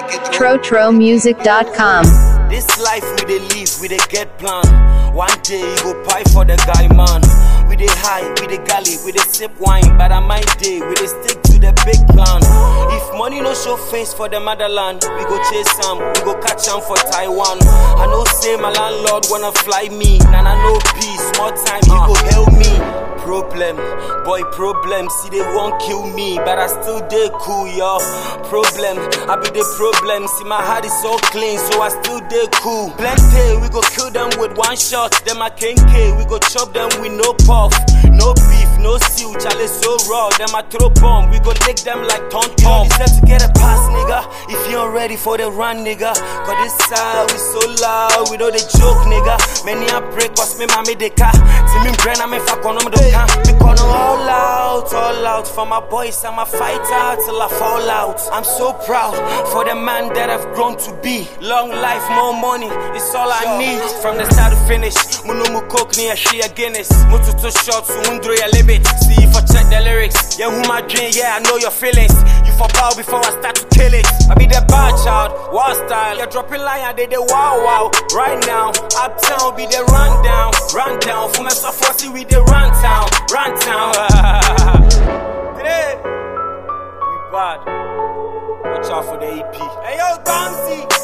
TroTroMusic.com. This life we dey live, we dey get plan. One day you go pie for the guy, man. We dey high, we dey galley, we dey sip wine. But on my day, we dey stick to the big plan. If money no show face for the motherland, we go chase some, we go catch am for Taiwan. I know say my landlord wanna fly me, and I know peace. More time, he go help me. Problem, boy, problem. See, they won't kill me, but I still dey cool, yo. Problem, I be the problem. See, my heart is so clean, so I still dey cool. Plenty, we go kill them with one shot. Them I can we go chop them with no puff. No beef, no seal, Charlie so raw. Them I throw bomb, we go lick them like ton ton. You deserve to get a pass, nigga. If you ain't ready for the run, nigga. Cause this side we so loud, we know the joke, nigga. Many I break, cause me mommy they car. See me brain, I'm in fuck on them, they can't. Me call them all out, all out. For my boys, I'm a fighter till I fall out. I'm so proud for the man that I've grown to be. Long life, more money, it's all I need. From the start to finish, Munu mu coke ni a share Guinness. Mutu to short, so undro ya limit. See if I check the lyrics. Yeah, who my dream, yeah, I know your feelings. You for bow before I start to kill it. I be the bad child, wild style. You're dropping line, I did the wow wow. Right now, uptown be the rundown, rundown. For myself, see we the run town, run town. Today, we bad. Watch out for the EP. Hey yo, Gonzi.